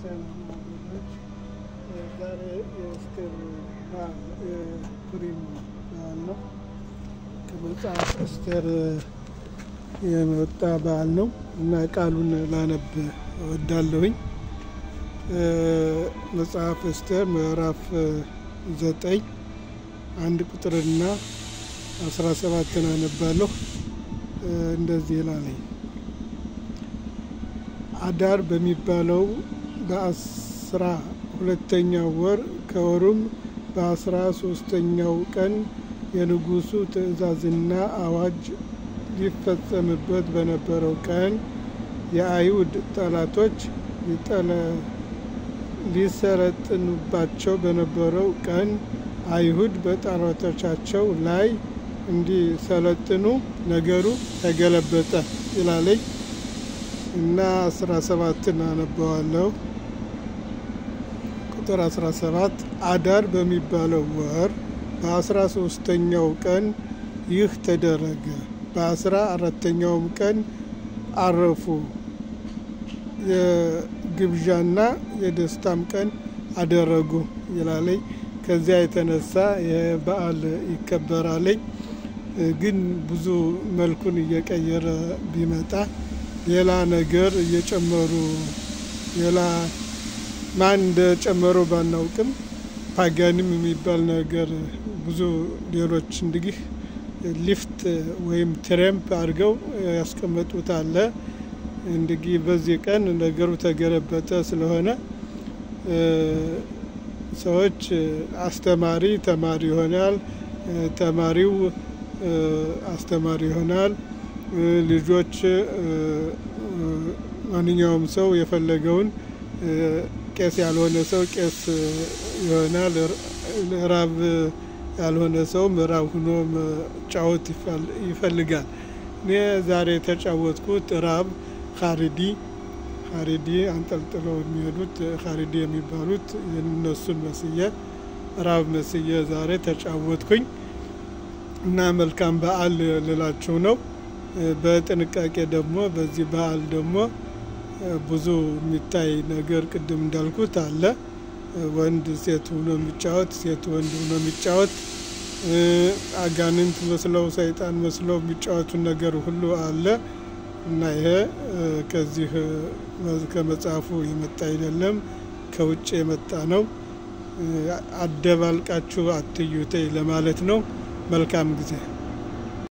ክርስቲያን ወገኖች ዛሬ የእስቴር በዓል የፑሪም በዓል ነው። ከመጽሐፍ እስቴር የመጣ በዓል ነው እና ቃሉን ላነብ እወዳለሁኝ። መጽሐፍ እስቴር ምዕራፍ ዘጠኝ አንድ ቁጥርና አስራ ሰባትን አነባለሁ። እንደዚህ ይላለኝ አዳር በሚባለው በአስራ ሁለተኛው ወር ከወሩም በአስራ ሶስተኛው ቀን የንጉሱ ትእዛዝና አዋጅ ሊፈጸምበት በነበረው ቀን የአይሁድ ጠላቶች ሊሰለጥኑባቸው በነበረው ቀን አይሁድ በጠላቶቻቸው ላይ እንዲሰለጥኑ ነገሩ ተገለበጠ ይላለኝ እና አስራ ሰባትን አነበዋለሁ። ቁጥር አስራ ሰባት አዳር በሚባለው ወር በአስራ ሶስተኛው ቀን ይህ ተደረገ። በአስራ አራተኛውም ቀን አረፉ። የግብዣና የደስታም ቀን አደረጉ ይላለኝ። ከዚያ የተነሳ ይህ በዓል ይከበራለኝ። ግን ብዙ መልኩን እየቀየረ ቢመጣ ሌላ ነገር እየጨመሩ ሌላ ማን እንደጨመሩ ባናውቅም ፓጋኒም የሚባል ነገር ብዙ ሌሎች እንዲህ ሊፍት ወይም ትሬምፕ አድርገው ያስቀመጡት አለ። እንዲህ በዚህ ቀን ነገሩ ተገለበጠ ስለሆነ ሰዎች አስተማሪ ተማሪ ይሆናል፣ ተማሪው አስተማሪ ይሆናል። ልጆች ማንኛውም ሰው የፈለገውን ቄስ ያልሆነ ሰው ቄስ ይሆናል። ራብ ያልሆነ ሰው ምዕራብ ሁኖ መጫወት ይፈልጋል። እኔ ዛሬ የተጫወትኩት ራብ ካሪዲ ካሪዲ አንጠልጥለው የሚሄዱት ካሪዲ የሚባሉት እነሱን መስዬ ራብ መስዬ ዛሬ ተጫወትኩኝ እና መልካም በዓል ልላችሁ ነው። በጥንቃቄ ደግሞ በዚህ በዓል ደግሞ ብዙ የሚታይ ነገር ቅድም እንዳልኩት አለ። ወንድ ሴት ሆኖ የሚጫወት፣ ሴት ወንድ ሆኖ የሚጫወት፣ አጋንንት መስለው ሰይጣን መስለው የሚጫወቱ ነገር ሁሉ አለ እና ይሄ ከዚህ ከመጽሐፉ የመጣ አይደለም፣ ከውጭ የመጣ ነው። አደባልቃችሁ አትዩተይ ለማለት ነው። መልካም ጊዜ